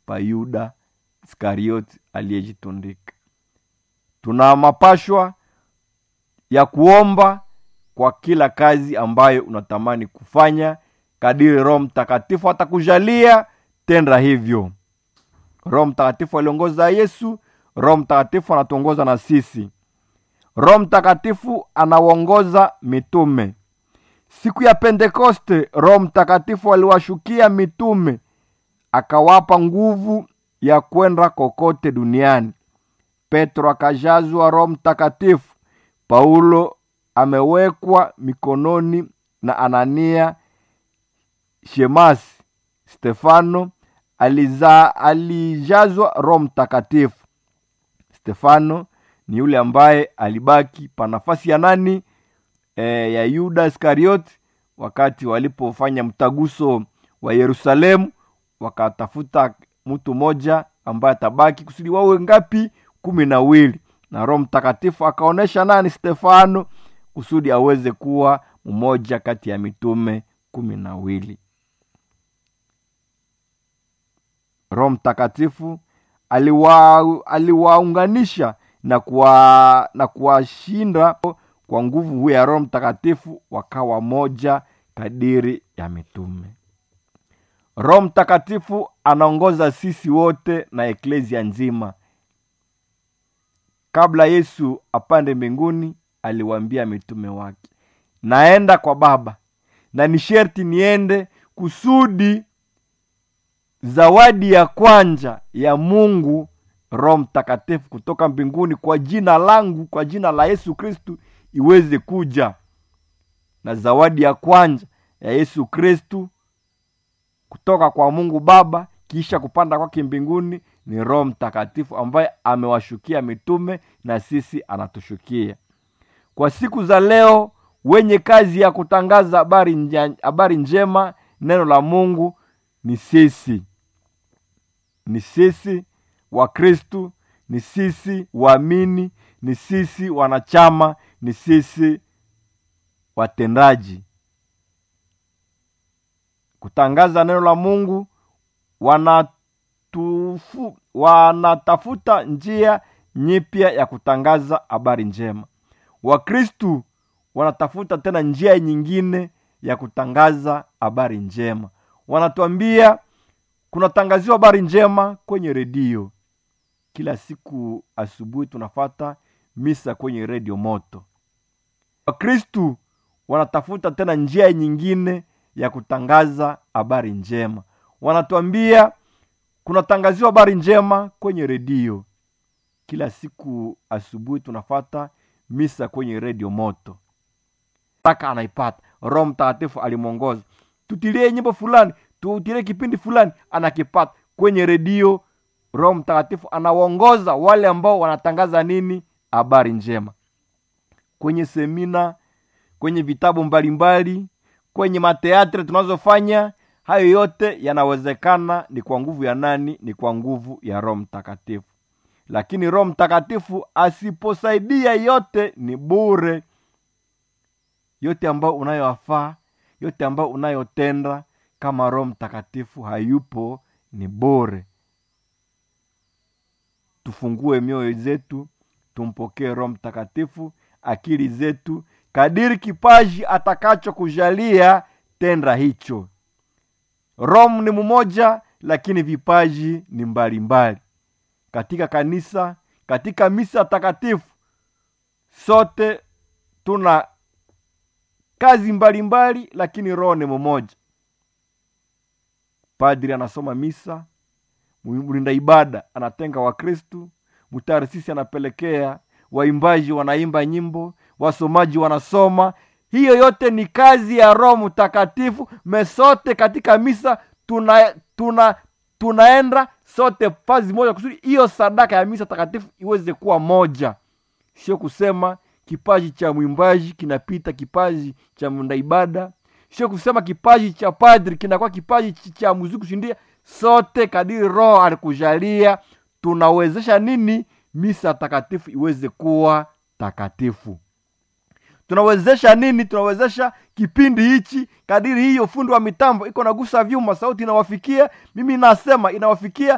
pa yuda iskarioti aliyejitundika tuna mapashwa ya kuomba kwa kila kazi ambayo unatamani kufanya kadiri roho mtakatifu atakujalia tenda hivyo roho mtakatifu aliongoza yesu roho mtakatifu anatuongoza na sisi roho mtakatifu anawaongoza mitume siku ya pentekoste roho mtakatifu aliwashukia mitume akawapa nguvu ya kwenda kokote duniani petro akajazwa roho mtakatifu paulo amewekwa mikononi na anania shemasi stefano aliza, alijazwa roho mtakatifu stefano ni yule ambaye alibaki pa nafasi ya nani e, ya yuda iskarioti wakati walipofanya mtaguso wa yerusalemu wakatafuta mtu mmoja ambaye atabaki kusudi wawe ngapi kumi na wili na roho mtakatifu akaonyesha nani stefano kusudi aweze kuwa mmoja kati ya mitume kumi na wili roho mtakatifu aliwa, aliwaunganisha na kuwa, na kuwashinda kwa nguvu ya roho mtakatifu wakawa moja kadiri ya mitume roho mtakatifu anaongoza sisi wote na eklesia nzima kabla yesu apande mbinguni aliwaambia mitume wake naenda kwa baba na ni sherti niende kusudi zawadi ya kwanja ya mungu roho mtakatifu kutoka mbinguni kwa jina langu kwa jina la yesu kristu iweze kuja na zawadi ya kwanja ya yesu kristu kutoka kwa mungu baba kisha kupanda kwake mbinguni ni roho mtakatifu ambaye amewashukia mitume na sisi anatushukia kwa siku za leo wenye kazi ya kutangaza habari, nja, habari njema neno la mungu ni sisi ni sisi wakristu ni sisi waamini ni sisi wanachama ni sisi watendaji kutangaza neno la mungu wanatufu, wanatafuta njia nyipya ya kutangaza habari njema wakristu wanatafuta tena njia nyingine ya kutangaza habari njema wanatuambia kunatangaziwa habari njema kwenye redio kila siku asubuhi tunafata misa kwenye redio moto wakristu wanatafuta tena njia nyingine ya kutangaza habari njema wanatuambia kunatangaziwa habari njema kwenye redio kila siku asubuhi tunafata misa kwenye redio moto taka anaipata roho mtakatifu alimwongoza tutilie nyimbo fulani tutilie kipindi fulani anakipata kwenye redio roho mtakatifu anawaongoza wale ambao wanatangaza nini habari njema kwenye semina kwenye vitabu mbalimbali kwenye mateatre tunazofanya hayo yote yanawezekana ni kwa nguvu ya nani ni kwa nguvu ya roho mtakatifu lakini roho mtakatifu asiposaidia yote ni bure yote ambayo unayoafaa yote ambayo unayotenda kama roho mtakatifu hayupo ni bure tufungue mioyo zetu tumpokee roho mtakatifu akili zetu kadiri kipaji atakachokujalia tenda hicho roho ni mmoja lakini vipaji ni mbalimbali mbali. katika kanisa katika misa takatifu sote tuna kazi mbalimbali mbali, lakini roho ni mmoja padri anasoma misa mlinda ibada anatenga wakristu mtarisisi anapelekea waimbaji wanaimba nyimbo wasomaji wanasoma hiyo yote ni kazi ya roho mtakatifu mesote katika misa tuna tuna tunaenda sote fazi moja kusudi hiyo sadaka ya misa takatifu iweze kuwa moja sio kusema kipaji cha mwimbaji kinapita kipaji cha mnda ibada sio kusema kipaji cha padri kinakuwa kipaji cha muziki kushindia sote kadiri roho alikujalia tunawezesha nini misa takatifu iweze kuwa takatifu tunawezesha nini tunawezesha kipindi hichi kadiri hiyo fundi wa mitambo iko nagusa vyuma sauti inawafikia mimi nasema inawafikia